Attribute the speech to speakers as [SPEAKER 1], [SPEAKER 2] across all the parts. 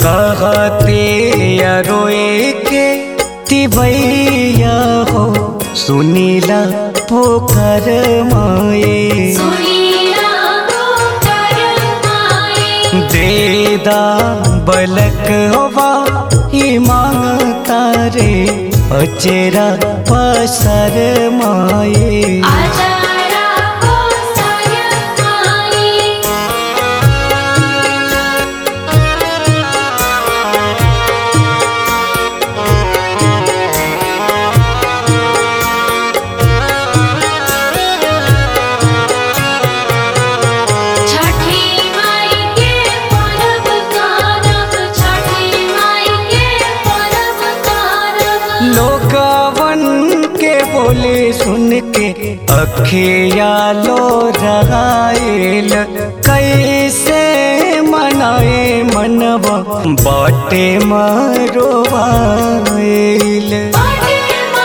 [SPEAKER 1] कहते अरोए के तिबैया हो सुनीला पोखर माए
[SPEAKER 2] सुनीला पोकर माए
[SPEAKER 1] देदा बलक होवा ही मांगता रे अचेरा पसर माए
[SPEAKER 2] आचारा हो साय माए छठी माई के परब करब छठी माई के परब करब
[SPEAKER 1] लोगवन के बोले सुन के अखिया लो रहाइल कैसे मनाए मनवा बाटे मरोवाइल
[SPEAKER 2] पाटे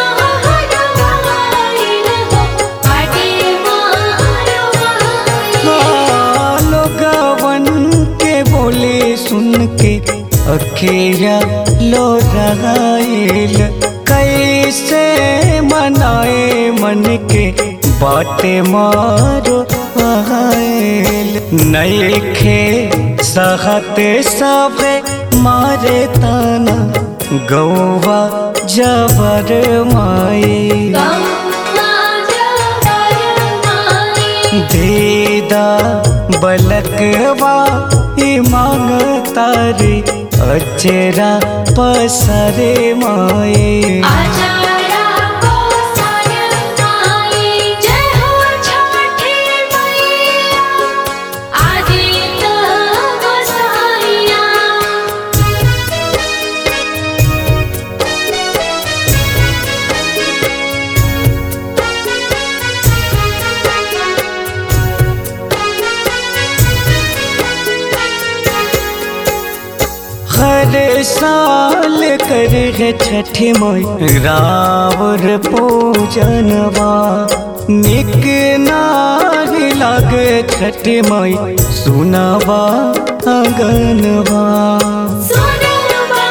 [SPEAKER 2] महारवाइल हो पाटे महारवाइल
[SPEAKER 1] लोगवन के बोले सुन के अखिया लो रहाइल कैसे मनाए मन के बाटे मारो आइल नईखे सहते सबे मारे ताना गौवा जबर माई
[SPEAKER 2] गौवा जबर माई
[SPEAKER 1] देदा बलकवा ही मांगता रे अचेरा पसरे माए
[SPEAKER 2] आचारा हो साय माई जय हो छठी मैया आदित गोसाइया
[SPEAKER 1] हर साल कर है छठी माई रावर पूजनवा निक नारी लागे छठी माई सुनावा अगनवा
[SPEAKER 2] सुनवा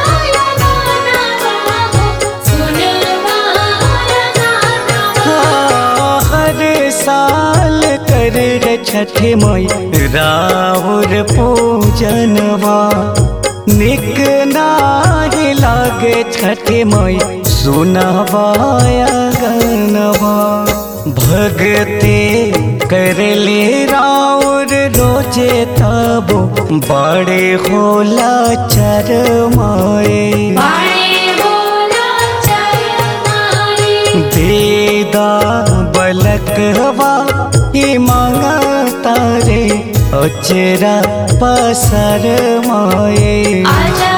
[SPEAKER 2] गाना हो सुनवा गाना
[SPEAKER 1] हर साल कर रे छठ मई राउर पूजनवा निक नाही लागे छठ मई सुनवाया गनवा भगते कर ले राउर रोजे तबो बड़े होला चर माए
[SPEAKER 2] बाणे बोला जय माई
[SPEAKER 1] देदा बलकवा ही मांगता रे अचरा पसर माए
[SPEAKER 2] आजा